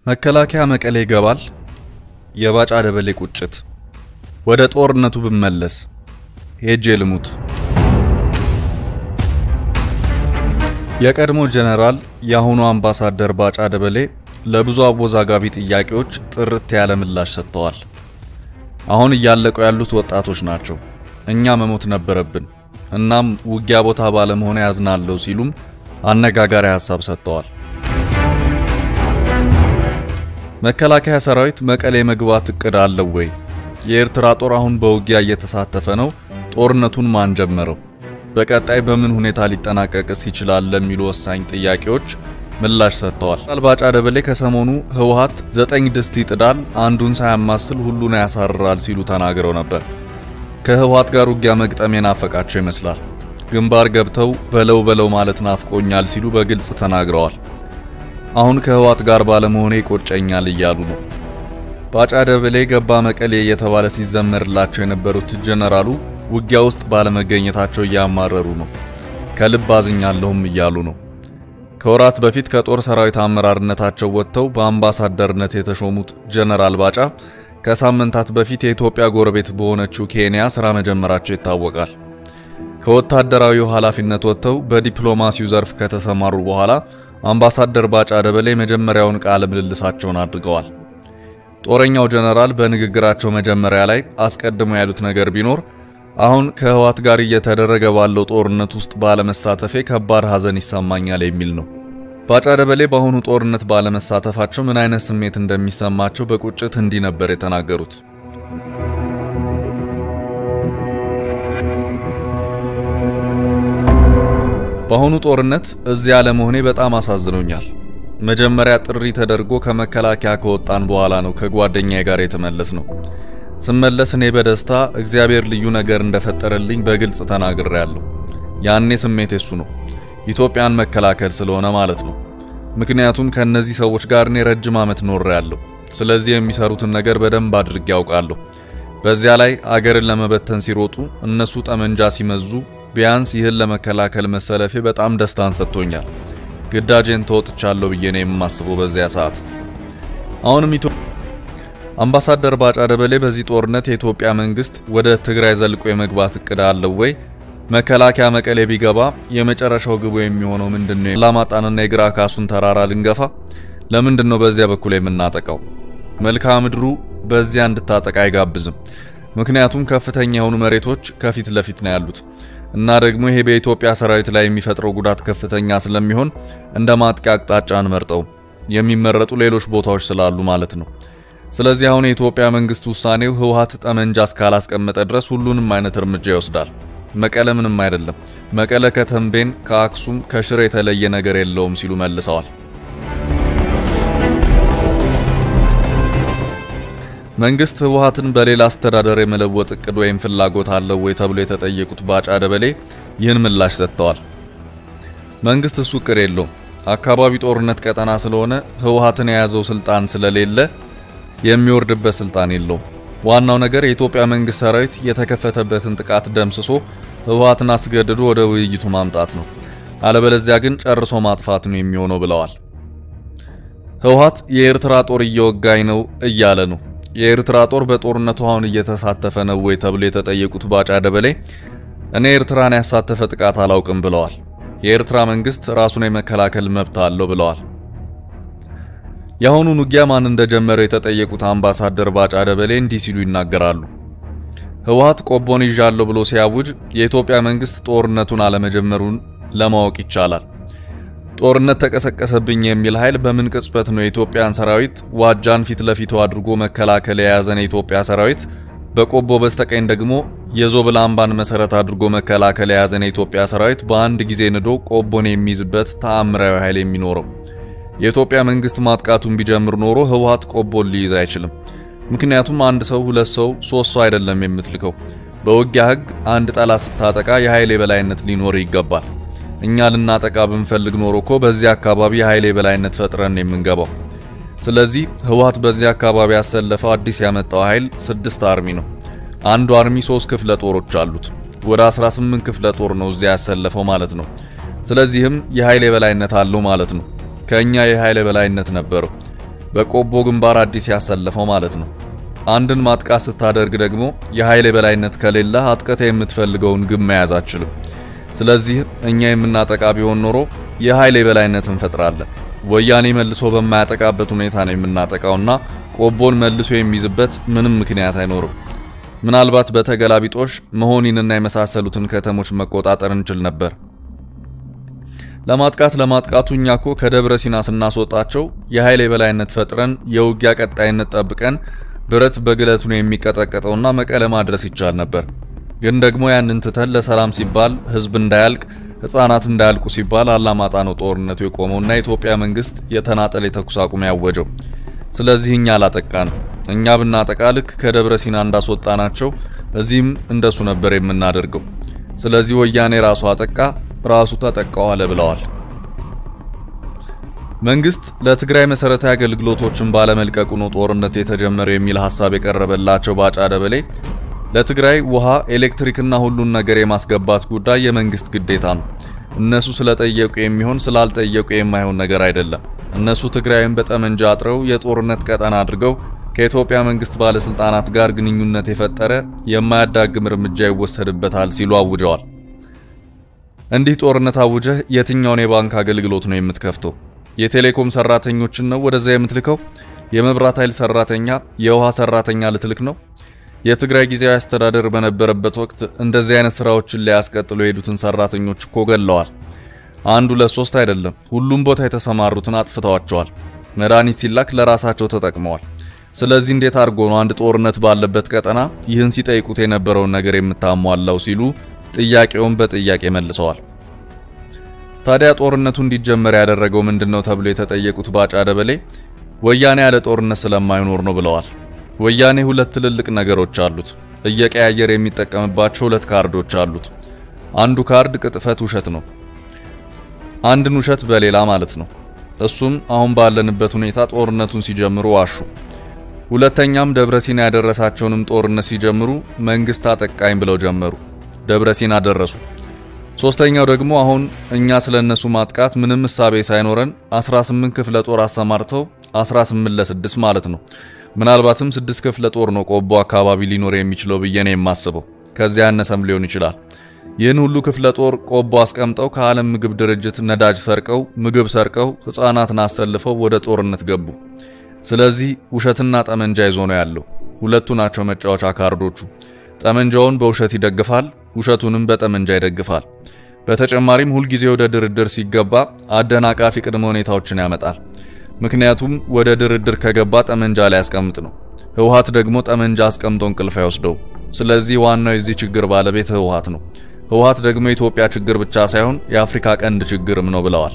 መከላከያ መቀሌ ይገባል። የባጫ ደበሌ ቁጭት። ወደ ጦርነቱ ብመለስ ሄጄ ልሙት። የቀድሞ ጀነራል የአሁኑ አምባሳደር ባጫ ደበሌ ለብዙ አወዛጋቢ ጥያቄዎች ጥርት ያለ ምላሽ ሰጥተዋል። አሁን እያለቁ ያሉት ወጣቶች ናቸው። እኛ መሞት ነበረብን፣ እናም ውጊያ ቦታ ባለመሆነ ያዝናለሁ ሲሉም አነጋጋሪ ሀሳብ ሰጥተዋል። መከላከያ ሰራዊት መቀሌ መግባት እቅድ አለው ወይ? የኤርትራ ጦር አሁን በውጊያ እየተሳተፈ ነው። ጦርነቱን ማን ጀመረው? በቀጣይ በምን ሁኔታ ሊጠናቀቅስ ይችላል? ለሚሉ ወሳኝ ጥያቄዎች ምላሽ ሰጥተዋል። ባጫ ደበሌ ከሰሞኑ ህወሓት ዘጠኝ ድስት ይጥዳል፣ አንዱን ሳያማስል ሁሉን ያሳርራል ሲሉ ተናግረው ነበር። ከህወሓት ጋር ውጊያ መግጠም የናፈቃቸው ይመስላል። ግንባር ገብተው በለው በለው ማለት ናፍቆኛል ሲሉ በግልጽ ተናግረዋል። አሁን ከህወሓት ጋር ባለመሆኔ ይቆጨኛል እያሉ ነው። ባጫ ደበሌ ገባ መቀሌ እየተባለ ሲዘመርላቸው የነበሩት ጀነራሉ ውጊያ ውስጥ ባለመገኘታቸው እያማረሩ ነው። ከልብ አዝኛለሁም እያሉ ነው። ከወራት በፊት ከጦር ሰራዊት አመራርነታቸው ወጥተው በአምባሳደርነት የተሾሙት ጀነራል ባጫ ከሳምንታት በፊት የኢትዮጵያ ጎረቤት በሆነችው ኬንያ ስራ መጀመራቸው ይታወቃል። ከወታደራዊው ኃላፊነት ወጥተው በዲፕሎማሲው ዘርፍ ከተሰማሩ በኋላ አምባሳደር ባጫ ደበሌ መጀመሪያውን ቃለ ምልልሳቸውን አድርገዋል። ጦረኛው ጀነራል በንግግራቸው መጀመሪያ ላይ አስቀድሞ ያሉት ነገር ቢኖር አሁን ከህወሓት ጋር እየተደረገ ባለው ጦርነት ውስጥ ባለመሳተፌ ከባድ ሐዘን ይሰማኛል የሚል ነው። ባጫ ደበሌ በአሁኑ ጦርነት ባለመሳተፋቸው ምን አይነት ስሜት እንደሚሰማቸው በቁጭት እንዲህ ነበር የተናገሩት። በአሁኑ ጦርነት እዚያ ለመሆኔ በጣም አሳዝኖኛል። መጀመሪያ ጥሪ ተደርጎ ከመከላከያ ከወጣን በኋላ ነው ከጓደኛዬ ጋር የተመለስ ነው። ስመለስ እኔ በደስታ እግዚአብሔር ልዩ ነገር እንደፈጠረልኝ በግልጽ ተናግሬያለሁ። ያኔ ስሜት የሱ ነው፣ ኢትዮጵያን መከላከል ስለሆነ ማለት ነው። ምክንያቱም ከነዚህ ሰዎች ጋር እኔ ረጅም ዓመት ኖሬያለሁ። ስለዚህ የሚሰሩትን ነገር በደንብ አድርጌ ያውቃለሁ። በዚያ ላይ አገርን ለመበተን ሲሮጡ እነሱ ጠመንጃ ሲመዙ ቢያንስ ይህን ለመከላከል መሰለፌ በጣም ደስታን ሰጥቶኛል። ግዳጄን ተወጥቻለሁ ብዬ ነው የማስበው በዚያ ሰዓት። አሁንም አምባሳደር ባጫ ደበሌ በዚህ ጦርነት የኢትዮጵያ መንግስት ወደ ትግራይ ዘልቆ የመግባት እቅድ አለው ወይ? መከላከያ መቀሌ ቢገባ የመጨረሻው ግቡ የሚሆነው ምንድነው? አላማጣንና የግራ ካሱን ተራራ ልንገፋ? ለምንድን ነው በዚያ በኩል የምናጠቃው? መልክዓ ምድሩ በዚያ እንድታጠቃ አይጋብዝም። ምክንያቱም ከፍተኛ የሆኑ መሬቶች ከፊት ለፊት ነው ያሉት እና ደግሞ ይሄ በኢትዮጵያ ሰራዊት ላይ የሚፈጥረው ጉዳት ከፍተኛ ስለሚሆን እንደ ማጥቂያ አቅጣጫ አንመርጠው የሚመረጡ ሌሎች ቦታዎች ስላሉ ማለት ነው። ስለዚህ አሁን የኢትዮጵያ መንግስት ውሳኔው ህወሓት ጠመንጃ እስካላስቀመጠ ድረስ ሁሉንም አይነት እርምጃ ይወስዳል። መቀለ ምንም አይደለም፣ መቀለ ከተንቤን፣ ከአክሱም፣ ከሽሬ የተለየ ነገር የለውም ሲሉ መልሰዋል። መንግስት ህወሓትን በሌላ አስተዳደር የመለወጥ እቅድ ወይም ፍላጎት አለው ወይ ተብሎ የተጠየቁት ባጫ ደበሌ ይህን ምላሽ ሰጥተዋል። መንግስት እሱ እቅድ የለውም። አካባቢ ጦርነት ቀጠና ስለሆነ ህወሓትን የያዘው ስልጣን ስለሌለ የሚወርድበት ስልጣን የለውም። ዋናው ነገር የኢትዮጵያ መንግስት ሰራዊት የተከፈተበትን ጥቃት ደምስሶ ህወሓትን አስገድዶ ወደ ውይይቱ ማምጣት ነው። አለበለዚያ ግን ጨርሶ ማጥፋት ነው የሚሆነው ብለዋል። ህወሓት የኤርትራ ጦር እየወጋኝ ነው እያለ ነው። የኤርትራ ጦር በጦርነቱ አሁን እየተሳተፈ ነው ወይ ተብሎ የተጠየቁት ባጫ ደበሌ እኔ ኤርትራን ያሳተፈ ጥቃት አላውቅም ብለዋል። የኤርትራ መንግስት ራሱን የመከላከል መብት አለው ብለዋል። የአሁኑን ውጊያ ማን እንደጀመረው የተጠየቁት አምባሳደር ባጫ ደበሌ እንዲህ ሲሉ ይናገራሉ። ህወሓት ቆቦን ይዣለሁ ብሎ ሲያውጅ የኢትዮጵያ መንግስት ጦርነቱን አለመጀመሩን ለማወቅ ይቻላል። ጦርነት ተቀሰቀሰብኝ የሚል ኃይል በምን ቅጽበት ነው የኢትዮጵያን ሰራዊት ዋጃን ፊት ለፊቱ አድርጎ መከላከል የያዘን የኢትዮጵያ ሰራዊት በቆቦ በስተቀኝ ደግሞ የዞብል አምባን መሰረት አድርጎ መከላከል የያዘን የኢትዮጵያ ሰራዊት በአንድ ጊዜ ንዶ ቆቦን የሚይዝበት ተአምራዊ ኃይል የሚኖረው? የኢትዮጵያ መንግስት ማጥቃቱን ቢጀምር ኖሮ ህወሓት ቆቦን ሊይዝ አይችልም። ምክንያቱም አንድ ሰው፣ ሁለት ሰው፣ ሶስት ሰው አይደለም የምትልከው። በውጊያ ህግ አንድ ጠላት ስታጠቃ የኃይል የበላይነት ሊኖር ይገባል። እኛ ልናጠቃ ብንፈልግ ኖሮ እኮ በዚህ አካባቢ የኃይል የበላይነት ፈጥረን የምንገባው። ስለዚህ ህወሓት በዚህ አካባቢ ያሰለፈው አዲስ ያመጣው ኃይል ስድስት አርሚ ነው። አንዱ አርሚ ሶስት ክፍለ ጦሮች አሉት። ወደ 18 ክፍለ ጦር ነው እዚያ ያሰለፈው ማለት ነው። ስለዚህም የኃይል የበላይነት አለው ማለት ነው። ከኛ የኃይል የበላይነት ነበረው። በቆቦ ግንባር አዲስ ያሰለፈው ማለት ነው። አንድን ማጥቃት ስታደርግ ደግሞ የኃይል የበላይነት ከሌለ አጥቀተ የምትፈልገውን ግብ መያዝ አትችልም። ስለዚህ እኛ የምናጠቃ ቢሆን ኖሮ የኃይል የበላይነት እንፈጥራለን። ወያኔ መልሶ በማያጠቃበት ሁኔታ ነው የምናጠቃውና ቆቦን መልሶ የሚይዝበት ምንም ምክንያት አይኖርም። ምናልባት በተገላቢጦሽ መሆኒንና የመሳሰሉትን ከተሞች መቆጣጠር እንችል ነበር። ለማጥቃት ለማጥቃቱ እኛ እኮ ከደብረ ሲና ስናስወጣቸው የኃይል የበላይነት ፈጥረን የውጊያ ቀጣይነት ጠብቀን ብረት በግለቱ ነው የሚቀጠቀጠውና መቀለ ማድረስ ይቻል ነበር። ግን ደግሞ ያንን ትተን ለሰላም ሲባል ህዝብ እንዳያልቅ ህፃናት እንዳያልቁ ሲባል አላማጣ ነው ጦርነቱ የቆመውና የኢትዮጵያ መንግስት የተናጠል የተኩስ አቁም ያወጀው። ስለዚህ እኛ አላጠቃንም። እኛ ብናጠቃ ልክ ከደብረ ሲና እንዳስወጣናቸው እዚህም እንደሱ ነበር የምናደርገው። ስለዚህ ወያኔ ራሱ አጠቃ፣ ራሱ ተጠቃው አለ ብለዋል። መንግስት ለትግራይ መሰረታዊ አገልግሎቶችን ባለመልቀቁ ነው ጦርነት የተጀመረው የሚል ሐሳብ የቀረበላቸው ባጫ ደበሌ ለትግራይ ውሃ፣ ኤሌክትሪክና ሁሉን ነገር የማስገባት ጉዳይ የመንግስት ግዴታ ነው። እነሱ ስለጠየቁ የሚሆን ስላልጠየቁ የማይሆን ነገር አይደለም። እነሱ ትግራይን በጠመንጃ አጥረው የጦርነት ቀጠና አድርገው ከኢትዮጵያ መንግስት ባለስልጣናት ጋር ግንኙነት የፈጠረ የማያዳግም እርምጃ ይወሰድበታል ሲሉ አውጀዋል። እንዲህ ጦርነት አውጀህ የትኛውን የባንክ አገልግሎት ነው የምትከፍተው? የቴሌኮም ሰራተኞችን ነው ወደዛ የምትልከው? የመብራት ኃይል ሰራተኛ፣ የውሃ ሰራተኛ ልትልክ ነው? የትግራይ ጊዜያዊ አስተዳደር በነበረበት ወቅት እንደዚህ አይነት ስራዎችን ሊያስቀጥሉ የሄዱትን ሰራተኞች እኮ ገለዋል። አንድ ሁለት ሶስት አይደለም፣ ሁሉም ቦታ የተሰማሩትን አጥፍተዋቸዋል። መድኃኒት ሲላክ ለራሳቸው ተጠቅመዋል። ስለዚህ እንዴት አድርጎ ነው አንድ ጦርነት ባለበት ቀጠና ይህን ሲጠይቁት የነበረውን ነገር የምታሟላው ሲሉ ጥያቄውን በጥያቄ መልሰዋል። ታዲያ ጦርነቱ እንዲጀመር ያደረገው ምንድነው ተብሎ የተጠየቁት ባጫ ደበሌ ወያኔ ያለ ጦርነት ስለማይኖር ነው ብለዋል። ወያኔ ሁለት ትልልቅ ነገሮች አሉት። እየቀያየር የሚጠቀምባቸው ሁለት ካርዶች አሉት። አንዱ ካርድ ቅጥፈት ውሸት ነው። አንድን ውሸት በሌላ ማለት ነው። እሱም አሁን ባለንበት ሁኔታ ጦርነቱን ሲጀምሩ ዋሹ። ሁለተኛም ደብረሲና ያደረሳቸውንም ጦርነት ሲጀምሩ መንግስት አጠቃኝ ብለው ጀመሩ። ደብረሲና ደረሱ። ሶስተኛው ደግሞ አሁን እኛ ስለነሱ ማጥቃት ምንም እሳቤ ሳይኖረን 18 ክፍለ ጦር አሰማርተው 18 ለ6 ማለት ነው ምናልባትም ስድስት ክፍለ ጦር ነው ቆቦ አካባቢ ሊኖር የሚችለው ብዬ ነው የማስበው። ከዚያ ያነሰም ሊሆን ይችላል። ይህን ሁሉ ክፍለ ጦር ቆቦ አስቀምጠው ከዓለም ምግብ ድርጅት ነዳጅ ሰርቀው ምግብ ሰርቀው ሕፃናትን አሰልፈው ወደ ጦርነት ገቡ። ስለዚህ ውሸትና ጠመንጃ ይዞ ነው ያለው። ሁለቱ ናቸው መጫወቻ ካርዶቹ። ጠመንጃውን በውሸት ይደግፋል፣ ውሸቱንም በጠመንጃ ይደግፋል። በተጨማሪም ሁልጊዜ ወደ ድርድር ሲገባ አደናቃፊ ቅድመ ሁኔታዎችን ያመጣል። ምክንያቱም ወደ ድርድር ከገባ ጠመንጃ ላይ ያስቀምጥ ነው። ህወሓት ደግሞ ጠመንጃ አስቀምጦ እንቅልፍ አይወስደው። ስለዚህ ዋናው የዚህ ችግር ባለቤት ህወሓት ነው። ህወሓት ደግሞ የኢትዮጵያ ችግር ብቻ ሳይሆን የአፍሪካ ቀንድ ችግርም ነው ብለዋል።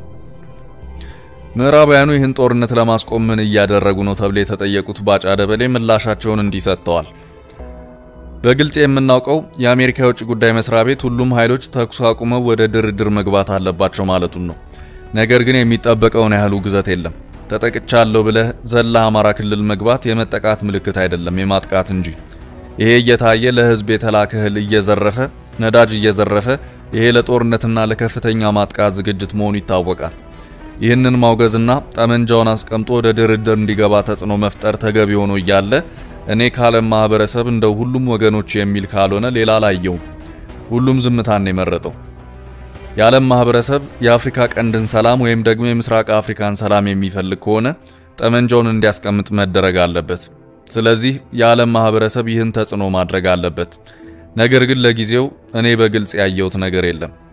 ምዕራባውያኑ ይህን ጦርነት ለማስቆም ምን እያደረጉ ነው ተብሎ የተጠየቁት ባጫ ደበሌ ምላሻቸውን እንዲህ ሰጥተዋል። በግልጽ የምናውቀው የአሜሪካ የውጭ ጉዳይ መስሪያ ቤት ሁሉም ኃይሎች ተኩስ አቁመው ወደ ድርድር መግባት አለባቸው ማለቱን ነው። ነገር ግን የሚጠበቀውን ያህሉ ግዘት የለም። ተጠቅቻለሁ ብለህ ዘላ አማራ ክልል መግባት የመጠቃት ምልክት አይደለም፣ የማጥቃት እንጂ። ይሄ እየታየ ለህዝብ የተላከ እህል እየዘረፈ ነዳጅ እየዘረፈ ይሄ ለጦርነትና ለከፍተኛ ማጥቃት ዝግጅት መሆኑ ይታወቃል። ይህንን ማውገዝና ጠመንጃውን አስቀምጦ ወደ ድርድር እንዲገባ ተጽዕኖ መፍጠር ተገቢ ሆኖ እያለ እኔ ከዓለም ማህበረሰብ እንደው ሁሉም ወገኖች የሚል ካልሆነ ሌላ አላየውም። ሁሉም ዝምታን የመረጠው የዓለም ማህበረሰብ የአፍሪካ ቀንድን ሰላም ወይም ደግሞ የምስራቅ አፍሪካን ሰላም የሚፈልግ ከሆነ ጠመንጃውን እንዲያስቀምጥ መደረግ አለበት። ስለዚህ የዓለም ማህበረሰብ ይህን ተጽዕኖ ማድረግ አለበት። ነገር ግን ለጊዜው እኔ በግልጽ ያየሁት ነገር የለም።